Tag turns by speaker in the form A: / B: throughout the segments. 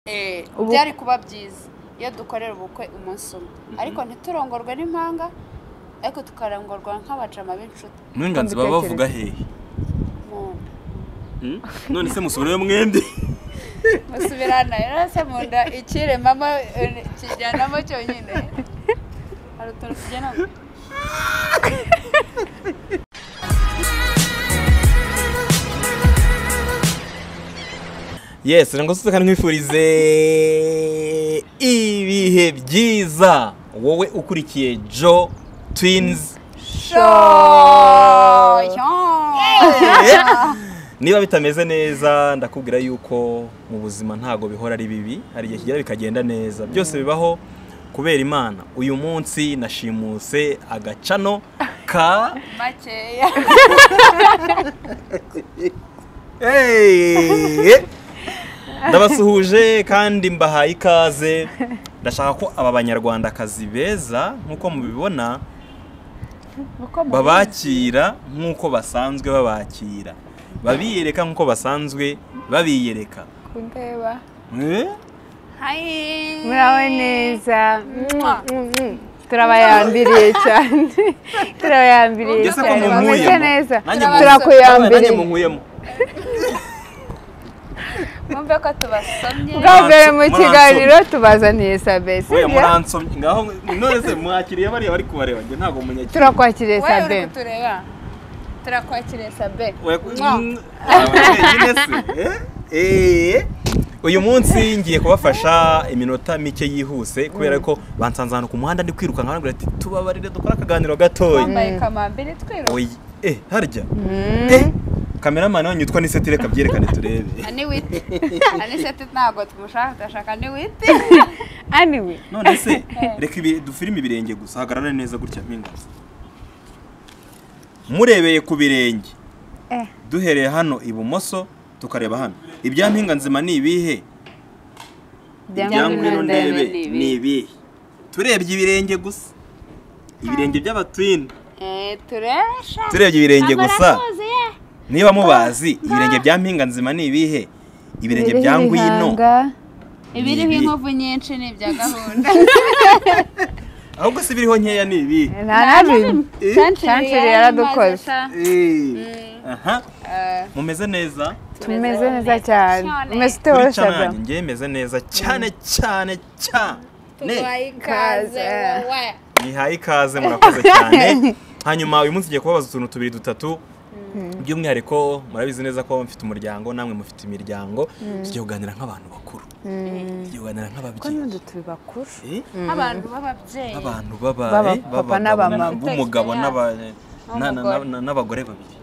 A: Eh,
B: Ubu-
A: byari kuba byiza iyo dukorera ubukwe umunsi umwe ariko ntiturongorwe n'impanga ariko tukarongorwa nk'abajama b'inshuti
C: Nurenganzi baba bavuga hehe
A: mu nda
C: Hmm? none se musubirayo mwembi
A: musubirana rero se mu nda ikire mama eh, kijyanamo cyonyine hari utuntu tujyanamo
C: yes rero ngo tuze kandi nkwifurize ibihe byiza wowe ukurikiye jo twins niba bitameze neza ndakubwira yuko mu buzima ntago bihora ari bibi hari igihe kigera bikagenda neza byose bibaho kubera imana uyu munsi nashimuse agacano ka
A: makeya
C: Hey! ndabasuhuje kandi mbahaye ikaze ndashaka ko aba banyarwandakazi beza nk'uko mubibona babakira nk'uko basanzwe babakira babiyereka nk'uko basanzwe babiyereka
B: kundeba
C: Eh?
A: hayi
B: muraho neza Mm-mm-mm. turabayambiriye cyane turabayambiriye
C: Ese ko
B: cyane
C: munkuyemo?
B: bameze neza
C: Nanjye mu- nanjye
B: turakuyambiriye
C: munkuyemo
A: mwumve ko tubasomye
B: bwa mbere mu
C: Muransu-
B: kiganiro tubazaniye sabe
C: we
B: sibyo?
C: muransomye ngaho none se mwakiriye bariya bari kubareba njye ntabwo munyakiriye
B: turakwakiriye
A: wowe
B: sabe
A: uri kutureba turakwakiriye sabe
C: We-
A: Mwa.
C: Mm, wenyine se, eh? Eh. uyu munsi ngiye kubafasha iminota mike yihuse kubera ko bansanze ahantu ku muhanda ndi kwiruka nkababwira ati tubabarire dukore akaganiro gatoya
A: twambaye kamambiri twiruka
C: Oyi, eh harya
B: Mm.
C: eh kameramani wanyu yitwa nisetire kabyerekane turebe
A: ani witi ani seti ntabwo tumushaka turashaka ni witi
B: anyway
C: none se reka ibi- dufilime ibirenge gusa hagarara neza gutya mpinga murebeye ku birenge
B: Eh.
C: duhereye hano ibumoso tukareba hano ibya mpinga nzima ni ibihe
B: Ibya ngwino ndebe.
A: ni ibihe.
C: ni ibihe turebye ibirenge gusa ibirenge by'abatwini
A: Eh, turesha
C: turebye ibirenge gusa
A: tuzuye
C: niba mubazi ibirenge bya mpinga nzima ni ibihe ibirenge
B: Biriho
C: bya ngwino
B: ibihanga.
A: ibiriho
C: ibihe.
A: inkovu nyinshi ni ibya gahunda
C: ahubwo si biriho nkeya ni ibihe
B: nta na rimwe Chantilly
A: Chantilly
B: yaradukoze.
A: maze sha,
C: aha
A: eh,
C: mumeze neza
B: tumeze neza cyane
A: cyane.
B: umeze
C: kuri
B: uteho
C: cana
B: sabe
C: yanjye njye meze neza cyane cyane cyane
A: tubaye ikaze
B: Ikaze.
A: wowe
C: nihaye ikaze murakoze cyane hanyuma uyu munsi ngiye kubabaza utuntu tubiri dutatu by'umwihariko murabizi neza ko mfite umuryango namwe mufite imiryango tugiye kuganira nk'abantu bakuru tugiye kuganira
B: ko
C: nk'ababyeyi
B: n'uduti bakuru
C: Eh,
A: nk'abantu b'ababyeyi
C: abantu baba
B: Baba-
C: eh,
B: papa
C: b'abagabo
B: n'abamama.
C: na- b'umugabo n'aba- na- na-
A: N'umugore.
C: na- n'abagore babiri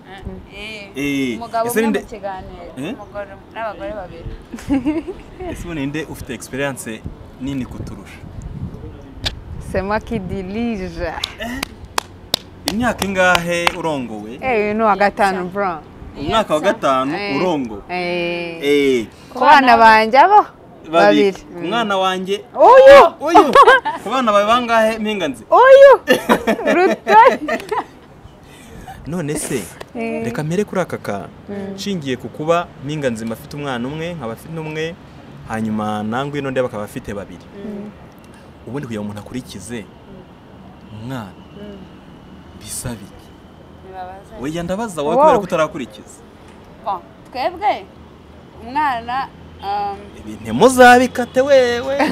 A: Eh,
C: Eh,
A: umugabo
C: ese
A: umwe
C: ninde-
A: mu kiganiro
C: Eh?
A: umugore n'abagore babiri
C: ese ubu ninde ufite experience nini kuturusha
B: sema kidirije
C: imyaka ingahe urongowe
B: eh uyu ni uwa gatanu bro
C: umwaka wa gatanu
B: Eh.
C: urongowe
B: eh
C: Eh,
B: ku bana banjye abo babiri
C: babiri ku mwana wanjye
B: uyu
C: uyu ku bana bawe bangahe mpinganzi
B: uyu rutari
C: none se
B: Eh.
C: reka mpere kuri aka kantu nshingiye ku kuba mpinga nzima afite umwana umwe nkaba afite umwe hanyuma nangwe n'undi bakaba bafite babiri ubundi kugira ngo umuntu akurikize umwana bisaba iki
A: ntibabaze
C: wejya ndabaza wowe
B: Wow.
C: kubera ko utarakurikiza
A: Bon, twebwe umwana um,
C: ibi ntimuzabikate wewe wewe,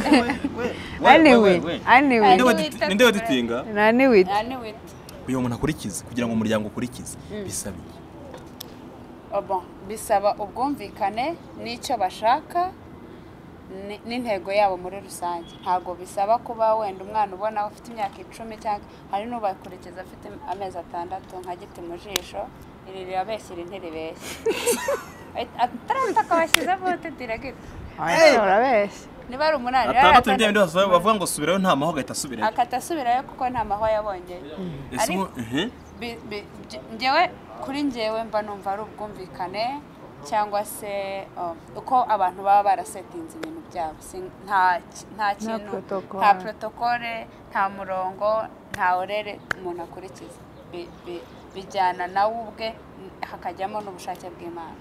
C: wewe,
B: anyway
C: wewe, wewe.
B: anyway
C: Ninde
A: Anyway,
C: wadi- ninde waditinga
B: na ni wit
A: nta n'iwiti
C: uyu muntu akurikize kugira ngo umuryango ukurikize bisaba iki
A: Oh, bon, bisaba ubwumvikane n'icyo bashaka ni- n'intego yabo muri rusange ntabwo bisaba kuba wenda umwana ubona ufite imyaka icumi cyangwa hari n'ubakurikiza afite im- amezi atandatu nka giti mu jisho iri rirabeshya iri ntiribeshya atarabita akabashyizeho utitira gito
B: urabeshya
A: niba ari umunani rero
C: atandatu ni
A: akata-
C: bya bindi basa- bavuga ngo subirayo nta mahoro agahita asubirayo
A: akata asubirayo kuko nta mahwa yabongeye
C: ese
A: ariko-
C: ubu- Mhm.
A: bi- bi- bye- njyewe kuri njyewe mba numva ari ubwumvikane cyangwa se um, uko abantu baba barasetinze ibintu byabo Si- nta ki- nta kintu
B: protocole.
A: nta protokole nta murongo nta orere umuntu akurikiza Bi- bi- bijyana nawe ubwe n- hakajyamo n'ubushake bw'imana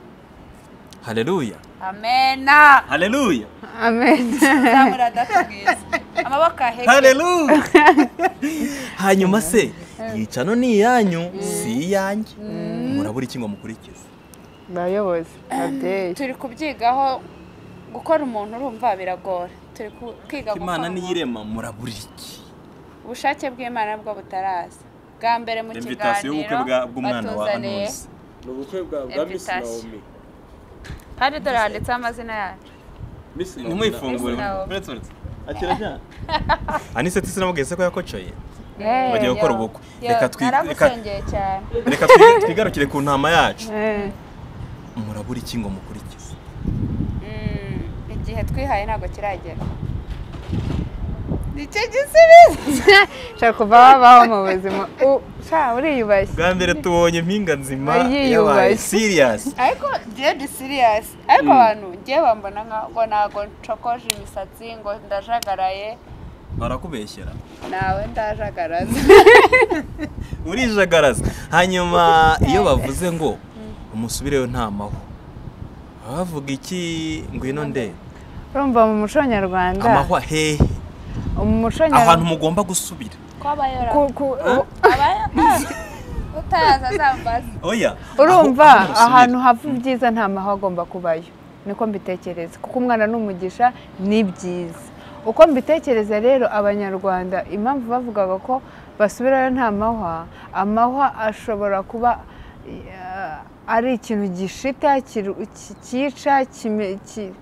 C: haleluya
A: amena
C: haleluya
B: amen
A: zamura adatubwiza amaboko ahegera
C: haleluya hanyuma se yicano ni iyanyu si iyanjye murabura iki ngo mukurikize
B: bayobozi babyeyi
A: turi kubyigaho gukora umuntu urumva biragora turi ku- kwiga gukora
C: imana
A: umuntu.
C: niyirema murabura iki
A: ubushake bw'imana bwo butaraza bwa mbere mu
C: Invitation y'ubukwe
A: kiganiro
C: bwa- bw'umwana wa
A: batuzaniye
C: anusi
D: ni ubukwe bwa bwa misi
A: Invitation.
D: nawomi
A: kandi dore handitseho amazina yacu
D: misi
C: ntimwifungure
A: Nawomi.
C: uretse uretse akirajyana anise tisi namubwiye se ko yakocoye
B: Eh,
C: bagiye gukora
A: yo.
C: ubukwe
A: Yo,
C: reka twi- reka
A: naragusengeye cyane
C: reka twi- twigarukire ku ntama yacu
B: eh,
C: murabura iki ngo mukurikize
A: Mm, igihe twihaye ntabwo kiragera nicyo gisubizo
B: ushobora kuva wabaho mu buzima U- sha uriyubashye
C: bwa mbere tubonye impinga nzima
B: Yiyubashye.
C: yabaye siriyasi
A: ariko njyewe ndi siriyasi ariko abantu njyewe bambona nka- ngo ntabwo ncokoje imisatsi ngo ndajagaraye
C: barakubeshyera
A: nawe ndajagaraza
C: urijagaraza hanyuma iyo bavuze ngo umusubireyo ntamaho baba bavuga iki ngwino nde
B: urumva mu muco nyarwanda
C: amahwa hehe
B: mu muco
C: ahantu
B: nyarwanda
C: mugomba gusubira
A: kwabayora
B: ku- ku- u-
A: utaza azambaza
C: oya
B: urumva
C: aho- aho
B: ahantu
C: usubira.
B: hava ubwiza nta mahwa agomba kubayo niko mbitekereza kuko umwana ni umugisha ni byiza uko mbitekereza rero abanyarwanda impamvu bavugaga ko basubirayo nta mahwa amahwa ashobora kuba eh, ari ikintu gishita kiru- ki- cyica kime- ki-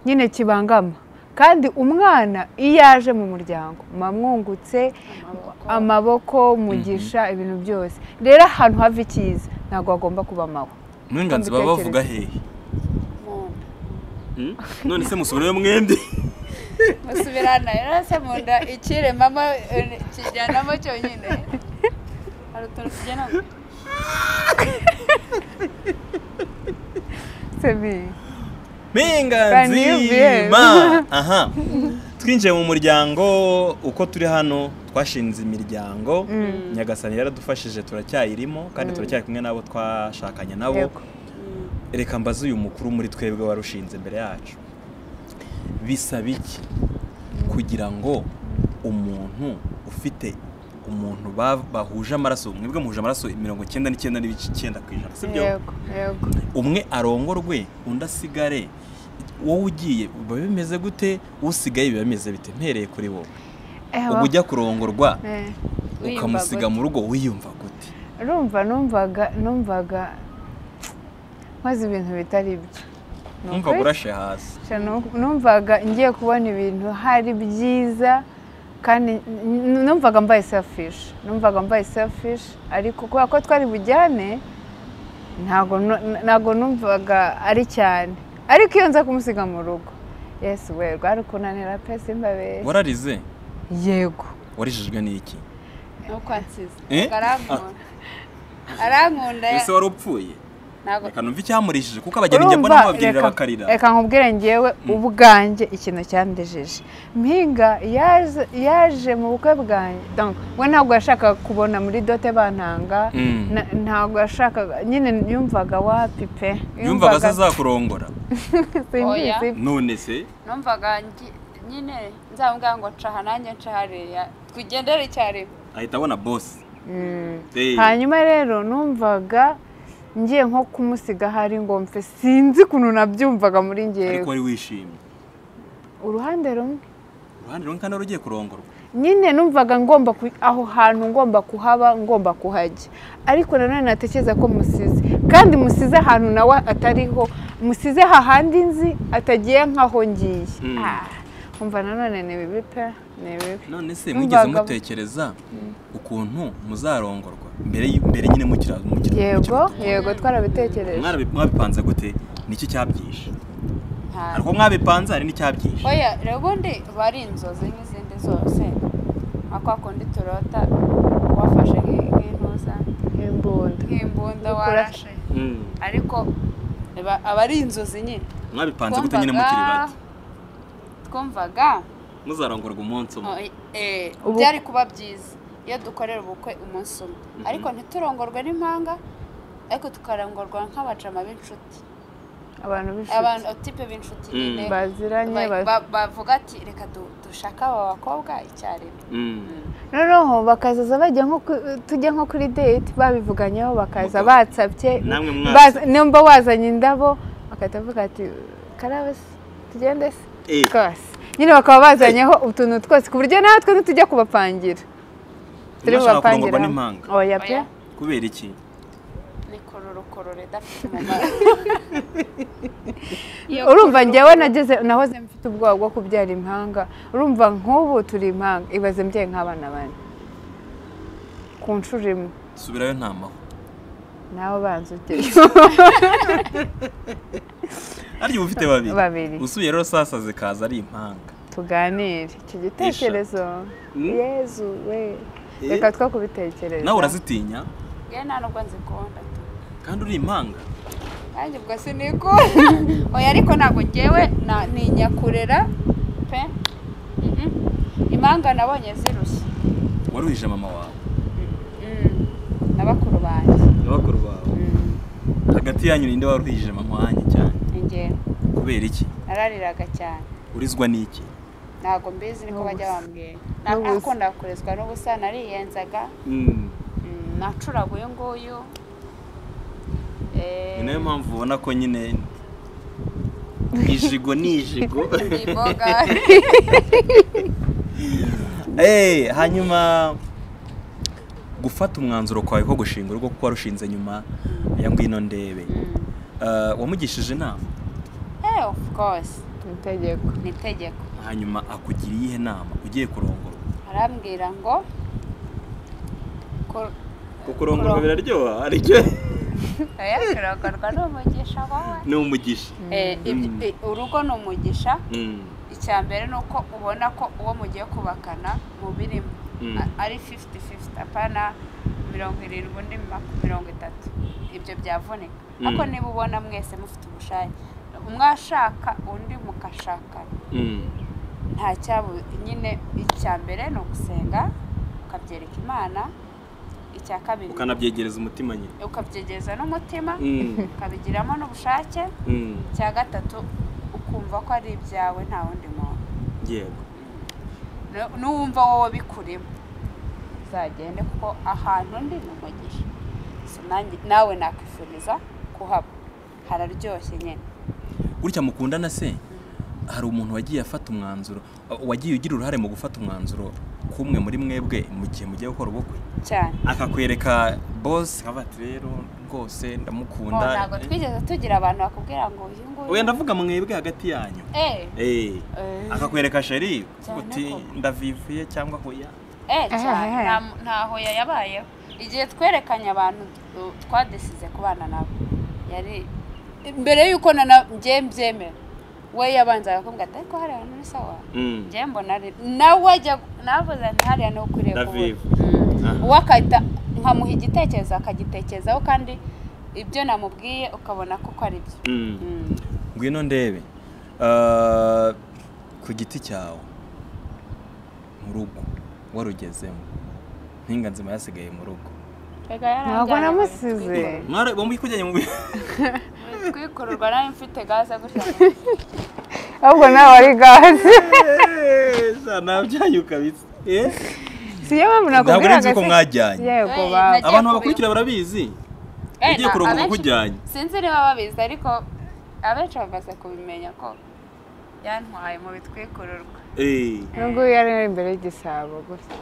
B: nyine kibangama kandi umwana iyo aje mu muryango mwamwungutse amaboko umugisha ibintu byose rero ahantu hava icyiza ntabwo hagomba kuba amahwa
C: n'inganzi baba bavuga hehe Hmm? none se musubireyo mwembi
A: musubirana rero se mu nda ikiremamo eh, kijyanamo cyonyine hari utuntu tugena
B: Sebi.
C: mpinganzi
B: Banyumviye.
C: ma aha twinjiye mu muryango uko turi hano twashinze imiryango nyagasani yaradufashije turacyayirimo kandi turacyari kumwe n'abo twashakanye nabo
B: Yego.
C: reka mbaze uyu mukuru muri twebwe warushinze imbere yacu bisaba iki kugira ngo umuntu ufite umuntu ba- bahuje amaraso mwebwe muhuje amaraso mirongo icyenda n'icyenda n'ibice icyenda ku ijana sibyo
B: yego yego
C: umwe arongorwe undi asigare wowe ugiye biba bimeze gute usigaye biba bimeze bite mpereye kuri wowe
B: Eh,
C: uba ujya kurongorwa
B: eh,
A: wiyumva
C: ukamusiga
A: gute?
C: mu rugo wiyumva gute
B: urumva numvaga numvaga maze ibintu bitari byo Ni
C: numva
B: ukuri.
C: burashe hasi
B: Sha, nu- numvaga ngiye kubona ibintu hari byiza kandi n- n- numvaga mbaye selfish numvaga mbaye selfish ariko kubera ko twari bujyane ntago nu- ntago numvaga ari cyane ariko iyo nza kumusiga mu rugo yesu we rwari kunanira pe simbabere
C: wararize
B: yego
C: warijijwe n'iki
A: nuko ansize
C: Eh?
A: Ubwo arankunda arankunda
C: ese wari upfuye
A: ntabwo
C: reka numva icyamurishije kuko abageni njya mbona bababwirira bakarira
B: reka nkubwire ngewe ubwanjye ikintu cyandejeje mpinga yaje- yaje mu bukwe bwanjye Donc, we ntabwo yashakaga kubona muri dote bantanga
C: Mm.
B: na- ntabwo yashakaga nyine yumvaga wapi pe
C: yumvaga se azakurongora
B: simbizi
A: Oya.
C: none se
A: numvaga ngi- nyine nzamubwira ngo caha nanjye ncaha hariya tugendere icyarimwe
C: ahita abona bosi
B: Mm.
C: Eh.
B: hanyuma rero numvaga ngiye nko kumusiga hari ngo mfe sinzi ukuntu nabyumvaga muri
C: ariko
B: ngewe
C: wari wishimye
B: uruhande rumwe
C: uruhande rumwe kandi wari ugiye kurongorwa
B: nyine numvaga ngomba ku- aho hantu ngomba kuhaba ngomba kuhajya ariko nanone natekereza ko musize kandi musize ahantu nawe atariho musize hahandi nzi atagiye nk'aho ngiye
C: Mm.
B: Ah, umva nanone ni bibi pe ni bibi
C: none se
B: Numvaga-
C: mwigeze mutekereza ukuntu muzarongorwa mbere y- mbere nyine mukira mukira
B: yego
C: mukira-
B: yego twarabitekereje
C: Mwarabi- mwabipanze gute niki cyabyishe
A: nta
C: ariko mwabipanze hari n'icyabyishe
A: oya rero ubundi biba ari inzozi nk'izindi zose nka kwa kundi turota wafashe nk- nk'intuza
B: imbunda
A: nk'imbunda
B: Ukura-
A: warashe
C: Mm.
A: ariko biba- aba ari inzozi nyine
C: mwabipanze gute nyine mukiri bato
A: twumvaga
C: muzarongorwa umunsi umwe
A: oh, eh,
B: Ubu-
A: byari kuba byiza iyo dukorera ubukwe umunsi umwe ariko ntiturongorwe n'impanga ariko tukarongorwa nk'abacama b'inshuti
B: abantu
A: abantu
B: b'inshuti
A: tipe b'inshuti
D: Mm.
A: nyine
B: baziranye
A: ba-
B: ba-
A: ba- bavuga ati reka du- dushake aba bakobwa icyarimwe
B: noneho bakazaza bajya nko ku- tujya nko kuri date babivuganyeho bakaza
C: Muka-
B: batsabye
C: namwe mwatse.
B: baza- nimba wazanye indabo bagahita bavuga ati karabe se tugende se twese nyine bakaba bazanyeho utuntu twose ku buryo natwe ntitujya kubapangira turi
C: Ntibashaka
B: bubapangira
C: kurongorwa
B: hamwe.
C: n'impanga.
B: oya pe
A: Oya.
C: kubera iki
A: ni kororokorore idafite umumaro Iyo
B: urumva njyewe nageze nahoze mfite ubwoba bwo kubyara impanga urumva nk'ubu turi impanga ibaze mbyeyi nk'abana bane ku nshuro imwe
C: subirayo nta mahwa
B: nawe ubanza ugeze
C: arya uba ufite babiri
B: Babiri.
C: usuye rero sasa zikaza ari impanga
B: tuganire icyo gitekerezo yezu we
C: Eh.
B: reka two kubitekereza
C: nawe urazitinya
A: ngewe nta nubwo nzikunda tu
C: kandi uri impanga
A: nanjye ubwo sinigo oya ariko ntabwo ngewe na- ninyakurera pe Mhm. impanga nabonye zirushye
C: waruhije mama wawe
A: Mm. na bakuru banjye
C: n'abakuru bawe hagati yanyu ninde waruhije mama wanjye cyane
A: ni njyewe
C: kubera iki
A: narariraga cyane
C: urizwa n'iki
A: ntabwo mbizi niko bajya
B: N'ubusa.
A: bambwira
B: N'ubusa.
A: nakunda kurezwa n'ubusa nariyenzaga Mm, nacuraga uyu nguyu Eh,
C: ni nayo mpamvu ubona ko nyine ijigo ni ijigo
A: ni imboga
C: Eh, hanyuma gufata umwanzuro kwawe ko gushinga urugo kuko warushinze nyuma ya ngwino ndebe Eh, wamugishije inama
A: Eh, of course
B: mu itegeko
A: ni itegeko
C: hanyuma akugira iyihe nama ugiye kurongora
A: arambwira ngo ko-
D: kukurongorwa
A: Kurongorwa.
D: biraryoha aricyo
A: oya kurongorwa ni umugisha wowe
C: ni umugisha
A: Eh, ibyo-
C: Mm.
A: eh, urugo ni umugisha
C: Mm.
A: icya mbere ni uko ubona ko uwo mugiye kubakana mu birimo
C: Mm.
A: a- ari 50-50 apana mirongo irindwi undi maku- mirongo itatu ibyo byavunika
C: Mm.
A: ariko niba ubona mwese mufite ubushake umwe ashaka undi mugashakana
C: Mm.
A: nta cyabu nyine icya mbere ni ugusenga ukabyereka imana icya kabiri
C: ukanabyegereza umutima nyine
A: ukabyegereza n'umutima
C: Mm.
A: ukabigiramo n'ubushake
C: Mm.
A: icya gatatu ukumva ko ari ibyawe nta wundi muntu
C: yego
A: Nu- nuwumva wowe bikurimo uzagende kuko ahantu ndi ni umugisha So nanjye- nawe nakwifuriza kuhaba hararyoshye nyine
C: gutya mukundana se hari umuntu wagiye afata umwanzuro wagiye ugira uruhare mu gufata umwanzuro k'umwe muri mwebwe mu gihe mugiye gukora ubukwe
A: cyane
C: akakwereka bosi nkaba ati rero rwose
A: Oh,
C: ndamukunda
A: ntabwo twigeze tugira abantu bakubwira ngo uyu nguyu
C: wenda ndavuga mwebwe hagati yanyu
A: Eh,
C: Eh,
A: eh,
C: akakwereka sheri
A: Cyane
C: uti
A: koko.
C: ndavivuye cyangwa hoya
A: eh,
B: Eh,
A: cyane.
B: eh, eh.
A: Nta- nta hoya yabayeho igihe twerekanye abantu du- twadesize kubana nabo yari mbere y'uko na na- njye mbyemera we yabanzaga kumbwira ati ariko hariya ni sawa njye mbona ari nawe ajya navuze nti hariya ni ukwiriye
D: Ndavivu.
A: kubona
D: Aha.
A: uwo akahita nkamuha igitekerezo akagitekerezaho kandi ibyo namubwiye ukabona kuko ari byo Mm.
C: ngwino ndebe Ah, ku giti cyawe mu rugo warugezemo mpinga nzima yasigaye mu rugo
A: Erega yaranjyanye
B: ntabwo
A: mu
B: namusize
C: mwari kujyanye mu bi-
A: bitwi- Kwikururwa nari mfite gaze gutya
B: ahubwo nawe ari gaze
C: Eh, za nabyaye ukabitsa Eh,
B: si iyo mpamvu
C: ntabwo
B: nakubwira
C: nzi ko mwajyanye
B: yego
A: Eh,
B: ba
A: nagiye
C: abantu
A: kubi-
C: bakurikira barabizi
A: Eh,
C: ugiye
A: na-
C: kurongora
A: abenshi-
C: uko ujyanye
A: sinzi niba babizi ariko abenshi bamaze kubimenya ko yantwaye mu bitwikururwa
C: Eh,
B: nubwo yari ari imbere y'igisabo gusa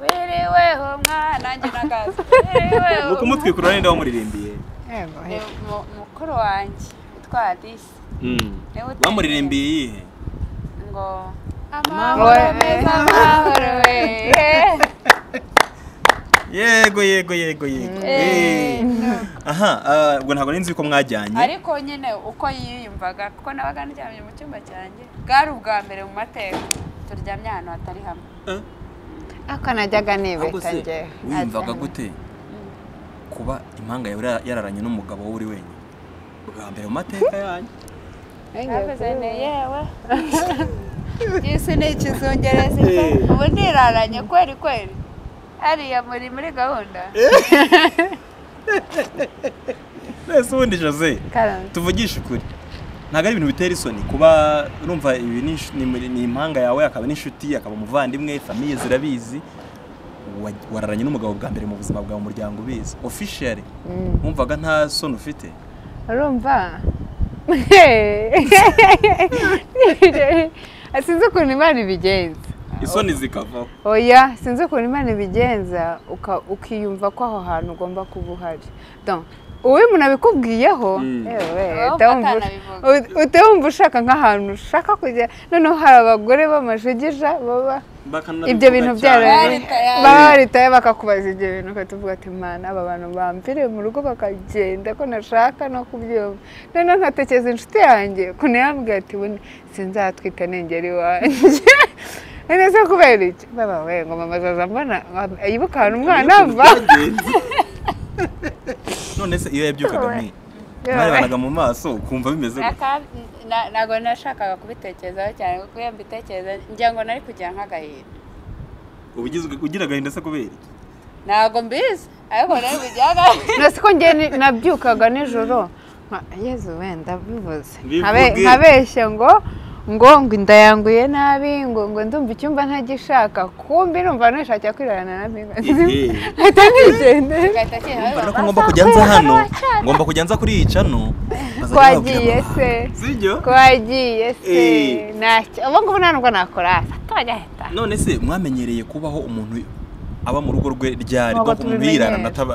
A: wiriweho mwana njye na gaze wiriweho
C: ni ukumutwikurura ninde wamuririmbiye
B: yego
A: Ni mu- mukuru wanjye witwa adisi niwe uteye-
C: bamuririmbiye iyihe
A: ngo
B: Amahoro
A: amahoro meza
B: meza,
A: amahoro we
C: yego yego yego yego Eh. aha ah, ubwo ntabwo nari nzi ko mwajyanye
A: ariko nyine uko yiyumvaga kuko nabaga ndyamye mu cyumba cyanjye bwari ubwa mbere mu mateka turyamye ahantu hatari hamwe
B: akanajyaga
C: ahubwo
B: nibeta
C: se
B: njye
C: wiyumvaga gute kuba impanga yawe yara- yararanye n'umugabo wowe uri wenyine bwa mbere mu mateka yanyu
A: navuze ni yewe isi ni ikizungerezi pe ubu niraranye kweri kweri hariya muri muri gahunda
C: nese ubundi jose
B: karame
C: tuvugishe ukuri ntabwo ari ibintu bitera isoni kuba urumva ibi ni inshu- ni muri- ni impanga yawe akaba n'inshuti akaba umuvandimwe famiye zirabizi wa- wararanye n'umugabo bwa mbere mu buzima bwawe umuryango ubizi officially wumvaga nta soni ufite
B: urumva sinzi ukuntu imana ibigenza
C: isoni zikavaho
B: oya sinzi ukuntu imana ibigenza uka- ukiyumva ko aho hantu ugomba kuba uhari Donc, uwo umuntu abikubwiyeho
C: Mm.
B: ewe,
A: Wowe
B: utawumva ush-
A: utanabivuga.
B: ut- utawumva ushaka nk'ahantu ushaka kujya noneho hari abagore b'amajegija baba ibyo bintu byarabaye
A: Baritaye.
B: baba baritaye bakakubaza ibyo bintu ukatuvuga ati mwana aba bantu bampfire mu rugo bakagenda ko nashaka no kubyumva noneho nkatekereza inshuti yanjye ukuntu yambwiye ati we sinzatwita nengera iwanjye neza kubera iki baba we ngo mama azaza mbona yibuka ahantu umwana ava
C: none se iyo yabyukaga mwe
B: Yewe.
C: mwarebanaga mu maso ukumva bimeze gute?
A: Naka- na- ntabwo nashakaga kubitekerezaho cyane kuko iyo mbitekereza ngira ngo nari kugira nk'agahinda
C: ubugizwe ugira agahinda se kubera iki
A: ntabwo mbizi ariko nari kugira agahinda
B: na siko njye ni- nabyukaga nijoro nka- yezu wenda bivuze
C: Bivuge.
B: Nkabe- nkabeshya ngo ngo ngo ndayanguye nabi ngo ngo ndumva icyumba ntagishaka kumbi numva nishakira kwirarana na mbi
C: Ehe.
B: mpita nigende
A: ugahita kera
C: ariko ngomba kujya nza hano ngomba kujya nza kuri iyi cano nkazajya
B: twagiye
C: babwira
B: se
C: mama. sibyo
B: twagiye se
C: Eh.
B: ntacyo ubu ngubu nta nubwo nakora twagahita
C: none se mwamenyereye kubaho umuntu aba mu rugo rwe ryari
B: Ntabwo
C: rwo kumubirana
B: tubimenyera. ntabwo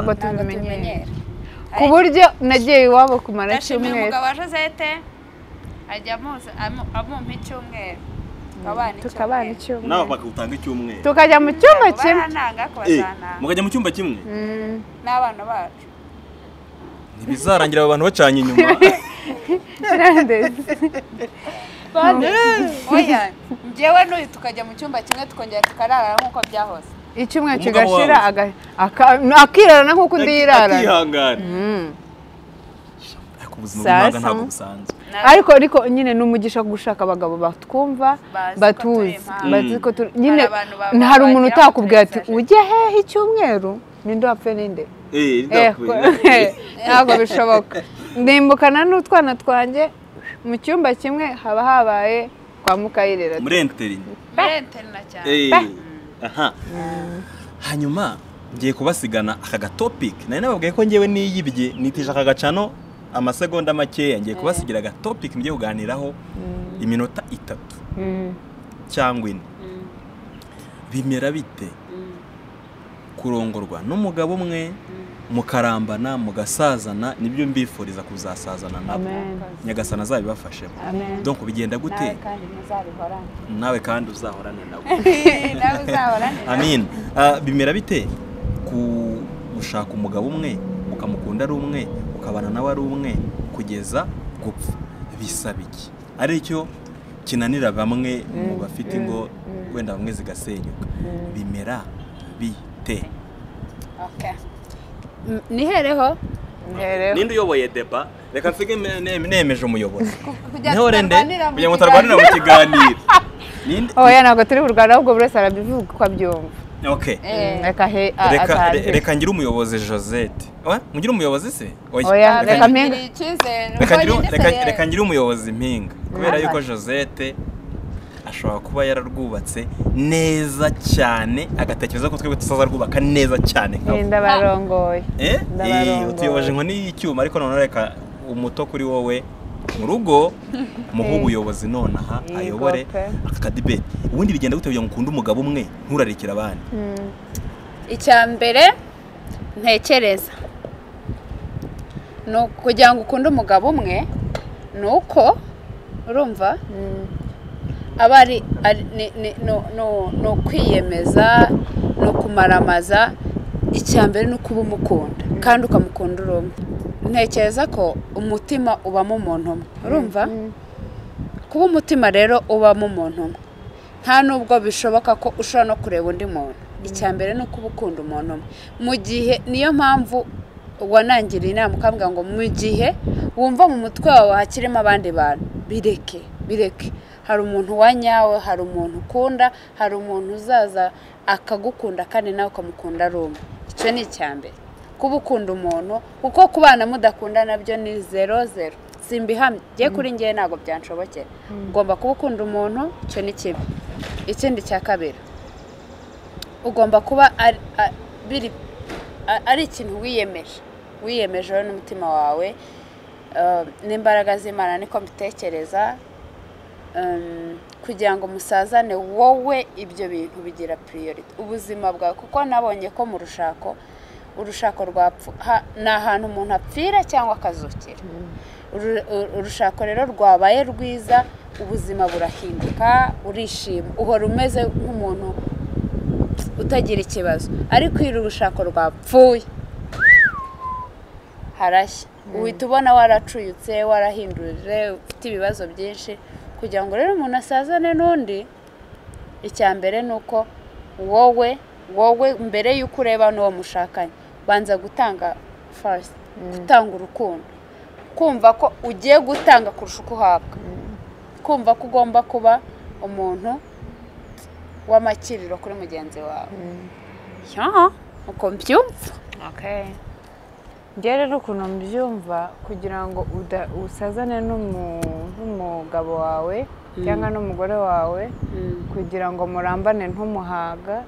C: mutarana
B: tubimenyera ku
A: Ariko-
B: buryo nagiye iwabo kumara
A: ndashimiye
B: icyumweru
A: umugabo wa josette ajya amuzi- amu- amumpa icyumweru tukabana
B: tukabana
A: icyumweru
C: nawe
B: icyumweru
C: bakawutanga icyumweru
B: tukajya mu cyumba
A: Ntabwo
B: kimwe
A: barantanga ariko
C: Eh,
A: bazantanga.
C: mukajya mu cyumba kimwe
B: Mm.
A: n'abana bacu
C: ntibizarangira aba bantu bacanye inyuma
B: Nandezi.
A: oya njyewe n'uyu tukajya mu cyumba kimwe tukongera tukararana nk'uko byahose
B: icyumweru
C: Umugabo
B: kigashira
C: wawe.
B: aga- aka- akirarana nk'uko undi yirarana
C: akihangana
B: Mm.
C: ariko ubuzima
B: Sasa.
C: bw'umwaga ntabwo busanzwe
B: ariko ariko nyine ni umugisha gushaka abagabo batwumva
A: Bazi ko turi
B: batuzi
A: impanga.
B: bazi ko turi nyine
A: Hari abantu ba-
B: hari umuntu
A: bagera
B: utakubwira
A: kuri
B: ati
A: sachet.
B: ujya hehe icyumweru ninde wapfe ninde
C: Eh,
B: Eh,
C: ndakwe.
B: ntabwo bishoboka ndimbukana n'utwana twanjye mu cyumba kimwe haba habaye kwa mukayirera
C: muri enterinete
A: muri interina cyane
C: Eh, aha hanyuma ngiye kubasigana aka gatopiki nari nababwiye ko ngewe niyibye nitisha aka gacano amasegonda makeya ngiye kubasigira agatopiki mugiye kuganiraho iminota itatu
B: Mm.
C: cyangwa ine bimera bite kurongorwa n'umugabo umwe mukarambana mugasazana nibyo mbifuriza kuzasazana nabo
B: Amen.
C: nyagasana azabibafashemo
B: Amen.
C: donc bigenda gute
A: nawe kandi ntuzabihorane
C: nawe kandi uzahorane nabo
A: nawe uzahorane
C: amin Ah, bimera bite ku gushaka umugabo umwe ukamukunda ari umwe ukabana nawe ari umwe kugeza gupfa bisaba iki aricyo kinanira bamwe mu bafite ingo wenda bamwe zigasenyuka bimera bite
A: Okay. M- nihereho
B: Ntihereho.
C: ninde uyoboye deba reka nsige ne- ne- nemeje umuyobozi
A: Kugira
C: niho rende
A: tutarwanira mu
C: kugira ngo tutarwanira mu kiganiro ninde
B: oya ntabwo turi burwana ahubwo buri wese arabivuga uko abyumva
C: okay
A: Eh,
B: reka he a-
C: reka
B: atange.
C: re- reka ngire umuyobozi Josette Oya, mugire umuyobozi se
B: Oya,
C: Reka-
B: reka mpinga.
A: ngirira icyizere
C: Reka
A: ubwo
C: ngire-
A: nyine
C: reka-
A: se
C: reka ngire umuyobozi mpinga kubera
B: Aha.
C: yuko josette ashobora kuba yararwubatse neza cyane agatekereza ko twebwe tuzazarwubaka neza cyane nka we.
B: Eh, ndabarongoye
C: Eh?
B: ndabarongoye.
C: Eh, utuyoboje inkoni y'icyuma ariko noneho reka umuto kuri wowe mu rugo muhe
B: Eh.
C: ubuyobozi nonaha
B: Yego
C: ayobore
B: pe.
C: aka kadibeti ubundi bigenda gute kugira ngo ukunde umugabo umwe nturarekere abandi
B: Mm.
A: icya mbere ntekereza ni uku- kugira ngo ukunde umugabo umwe ni uko urumva aba ari ari- ni- ni- ni- ni- ni ukwiyemeza ni ukumaramaza icya mbere ni ukuba umukunda kandi ukamukunda uri umwe ntekereza ko umutima ubamo umuntu umwe urumva kuba umutima rero ubamo umuntu umwe nta nubwo bishoboka ko ushobora no kureba undi muntu icya mbere ni ukuba ukunda umuntu umwe mu gihe niyo mpamvu wanangiriye inama ukambwira ngo mu gihe wumva mu mutwe wawe hakirimo abandi bantu bireke bireke hari umuntu wa nyawe hari umuntu ukunda hari umuntu uzaza akagukunda kandi nawe ukamukunda ari umwe icyo ni icya mbere kuba ukunda umuntu kuko kubana mudakunda nabyo ni zero zero simba ihamye ngiye kuri ngewe ntabwo byanshobokera ugomba kuba ukunda umuntu icyo ni kimwe ikindi cya kabiri ugomba kuba ari- a- biri- a- ari ikintu wiyemeje wiyemeje wowe n'umutima wawe eh, n'imbaraga z'imana niko mbitekereza em, kugira ngo musazane wowe ibyo bintu bigira piriyoriti ubuzima bwawe kuko nabonye ko mu rushako urushako rwapfu ha- ni ahantu umuntu apfira cyangwa akazukira Uru- uru- urushako rero rwabaye rwiza ubuzima burahinduka urishima uhora umeze nk'umuntu utagira ikibazo ariko iyo urushako rwapfuye harashya uhita ubona waracuyutse warahindurije ufite ibibazo byinshi kugira ngo rero umuntu asazane n'undi icya mbere ni uko wowe wowe mbere y'uko ureba n'uwo mushakanye banza gutanga farisi gutanga urukundo kumva ko ugiye gutanga kurusha uko uhabwa kumva ko ugomba kuba umuntu w'amakiriro kuri mugenzi wawe Ya, uko mbyumva
B: njye rero ukuntu mbyumva kugira ngo uda- usazane n'umu- n'umugabo wawe cyangwa n'umugore wawe kugira ngo murambane ntumuhaga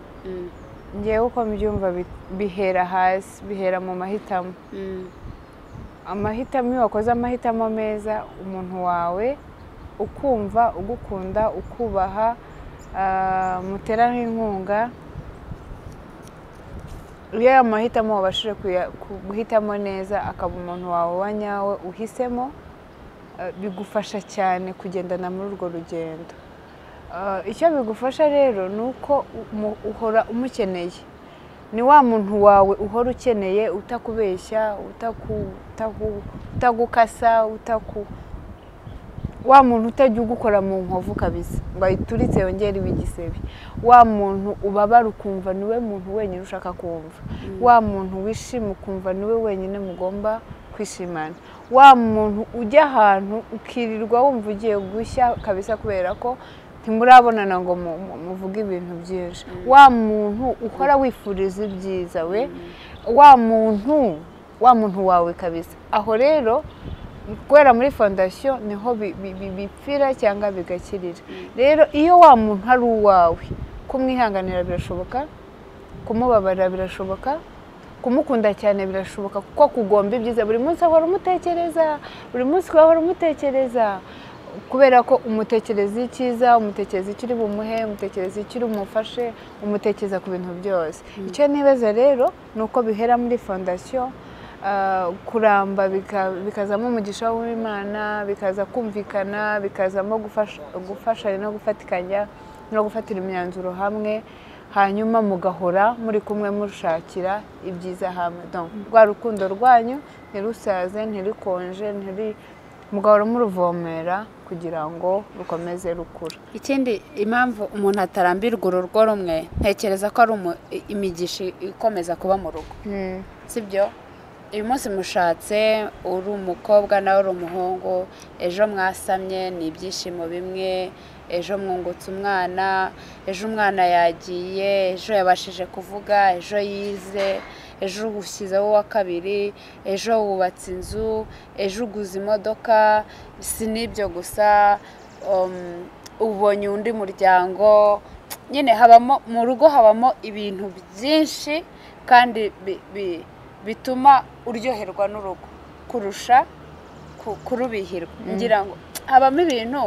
B: ngewe uko mbyumva bi- bihera hasi bihera mu mahitamo amahitamo iyo wakoze amahitamo meza umuntu wawe ukumva ugukunda ukubaha ah, mutera n'inkunga iyo ayo mahitamo wabashije kuya- ku- guhitamo neza akaba umuntu wawe wa nyawe uhisemo ah, bigufasha cyane kugendana muri urwo rugendo Ah, icyo bigufasha rero ni uko umu- uhora umukeneye ni wa muntu wawe uhora ukeneye utakubeshya utaku- utaku- utagukasa utaku wa muntu utajya ugukora mu nkovu kabisa ngo ayituritse yongere ibe igisebe wa muntu ubabara ukumva niwe muntu wenyine ushaka kumva wa muntu wishima ukumva niwe wenyine mugomba kwishimana wa muntu ujya ahantu ukirirwa wumva ugiye gushya kabisa kubera ko ntimurabonana ngo mu- mu- muvuge ibintu byinshi wa muntu uhora wifuriza ibyiza we wa muntu wa muntu wawe kabisa aho rero guhera muri fondasiyo niho bi- bi- bi- bipfira cyangwa bigakirira rero iyo wa muntu ari uwawe kumwihanganira birashoboka kumubabarira birashoboka kumukunda cyane birashoboka kuko kugomba ibyiza buri munsi ahora umutekereza buri munsi ahora umutekereza kubera ko umutekereza icyiza umutekereza icyo uri bumuhe umutekereza icyo uri bumufashe umutekereza ku bintu byose icyo nibaza rero ni uko bihera muri fondasiyo ah, kuramba bika- bikazamo umugisha w'imana bikaza kumvikana bikazamo gufasha- gufashanya no gufatikanya no gufatira imyanzuro hamwe hanyuma mugahora muri kumwe mushakira ibyiza hamwe Donc, rwa rukundo rwanyu ntirusaze ntirikonje ntiri mugahora muruvomera kugira ngo rukomeze rukura
A: ikindi impamvu umuntu atarambirwa urugo rumwe ntekereza ko ari umu- i- imigisha ikomeza kuba mu rugo sibyo uyu munsi mushatse uri umukobwa nawe uri umuhungu ejo mwasamye ni ibyishimo bimwe ejo mwungutse umwana ejo umwana yagiye ejo yabashije kuvuga ejo yize ejo ugushyizeho uwa kabiri ejo wubatse inzu ejo uguze imodoka si n'ibyo gusa um, ubonye undi muryango nyine habamo mu rugo habamo ibintu byinshi kandi bi- bi- bituma uryoherwa n'urugo kurusha ku- kurubihirwa ngira ngo habamo ibintu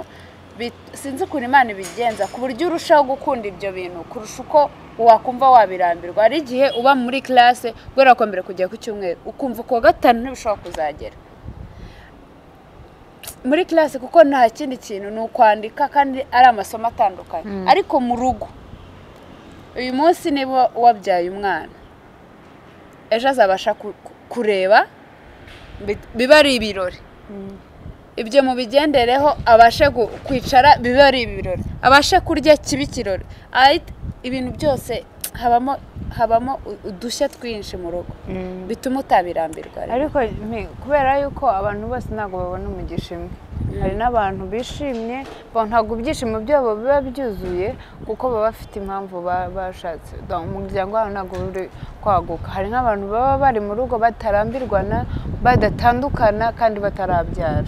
A: bit- sinzi ukuntu imana ibigenza ku buryo urushaho gukunda ibyo bintu kurusha uko wakumva wabirambirwa hari igihe uba muri classe guhera ku mbere kugera ku cyumweru ukumva ku wa gatanu ntibishobora kuzagera muri classe kuko nta kindi kintu ni ukwandika kandi ari amasomo atandukanye ariko mu rugo uyu munsi niba wabyaye umwana ejo azabasha ku- ku- kureba bi- biba ari ibirori ibyo mubigendereho abashe gu- kwicara biba ari ibirori abashe kurya kibe ikirori Ahit- ibintu byose habamo habamo u- udushya twinshi mu rugo bituma utabirambirwa rero.
B: ariko ni- kubera yuko abantu bose ntabwo babona umugisha imwe hari n'abantu bishimye bon, ntabwo ibyishimo byabo biba byuzuye kuko baba bafite impamvu ba- bashatse Donc, umuryango wabo ntabwo uri kwaguka hari nk'abantu baba bari mu rugo batarambirwana badatandukana kandi batarabyara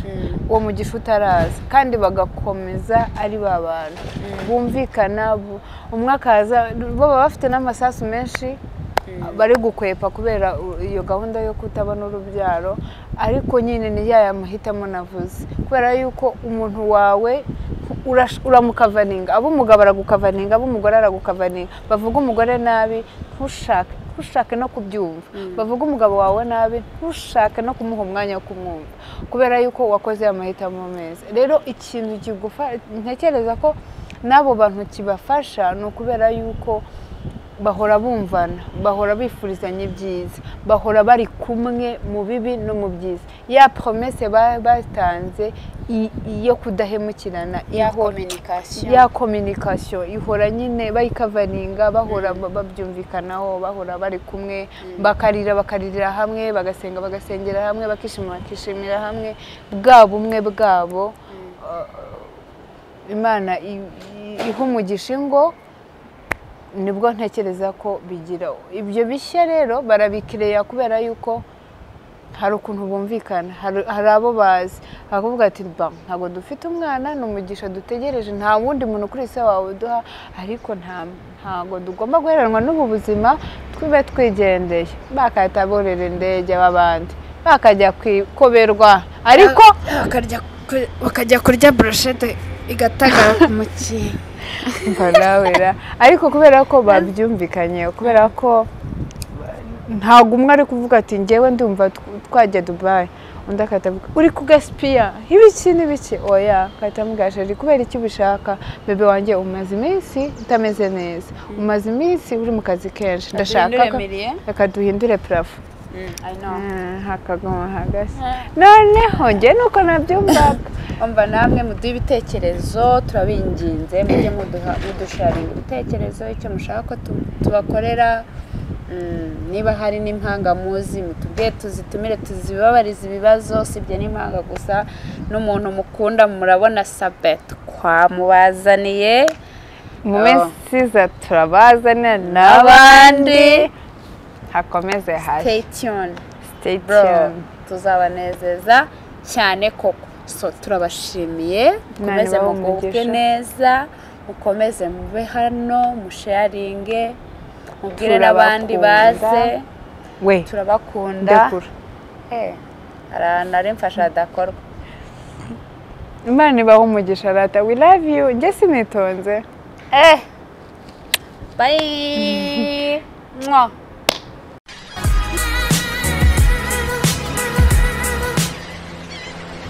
B: uwo mugisha utaraza kandi bagakomeza ari ba bantu bumvikana bu- umwe akaza bo baba bafite n'amasasu menshi bari gukwepa kubera u- iyo gahunda yo kutabona urubyaro ariko nyine ni ya mahitamo navuze kubera yuko umuntu wawe urash- uramukavaninga abo umugabo aragukavaninga abo umugore aragukavaninga bavuga umugore nabi ntushake ntushake no kubyumva bavuga umugabo wawe nabi ntushake no kumuha umwanya wo kumwumva kubera yuko wakoze amahitamo meza rero ikintu kigufa- ntekereza ko n'abo bantu kibafasha ni ukubera yuko bahora bumvana bahora bifurizanya ibyiza bahora bari kumwe mu bibi no mu byiza ya promese ba- batanze i- iyo kudahemukirana
A: ya
B: ihora-
A: kominikasiyo
B: ya kominikasiyo ihora nyine bayikavaninga bahora ba- babyumvikanaho bahora bari kumwe bakarira bakaririra hamwe bagasenga bagasengera hamwe bakishima bakishimira hamwe bwa bumwe bwabo Uh, imana i- i- iha umugisha ingo nibwo ntekereza ko bigira ibyo bishya rero barabikireya kubera yuko hari ukuntu bumvikana hari hari abo bazi bakavuga ati ba ntabwo dufite umwana ni umugisha dutegereje nta wundi muntu kuri isi wawe uduha ariko nta ntabwo tugomba guheranwa n'ubu buzima twibe twigendeye bakahita borera indege abandi bakajya kwikoberwa ariko
E: Bakarya ku- bakajya kurya burushete igatagara mu kihe
B: barawera ariko kubera ko babyumvikanyeho kubera ko ntabwo umwe ari kuvuga ati ngewe ndumva tw- twajya dubayi undi akahita avuga uri kugasipiya ibiki n'ibiki oya akahita amubwira ari kubera icyo ubishaka bebe wanjye umaze iminsi utameze neza umaze iminsi uri mu kazi kenshi ndashaka ko
A: mirire
B: reka duhindure parafo Ah, hakaguma hagashya noneho njye nuko nabyumvaga
A: umva namwe muduhe ibitekerezo turabinginze mujye muduha mudusharinga ibitekerezo icyo mushaka ko tu- tubakorera Mm, niba hari n'impanga muzi mutubwiye tuzitumire tuzibabarize ibibazo sibye n'impanga gusa n'umuntu mukunda murabona sabet twamubazaniye
B: mu minsi iza turabazana n'abandi
A: abandi
B: hakomeze hasi
A: stay tuned
B: stay
A: bro
B: tuned
A: tuzabanezeza cyane koko so turabashimiye mukomeze
B: bahe
A: mugubwe
B: umugisha.
A: neza mukomeze mube hano musharinge mubwire n'abandi
B: Turabakunda.
A: baze
B: we
A: turabakunda
B: ndakura
A: Eh, ara- nari mfasha adakorwa
B: imana ibaho umugisha rata we love you njye sinitonze
A: eh bayi mwa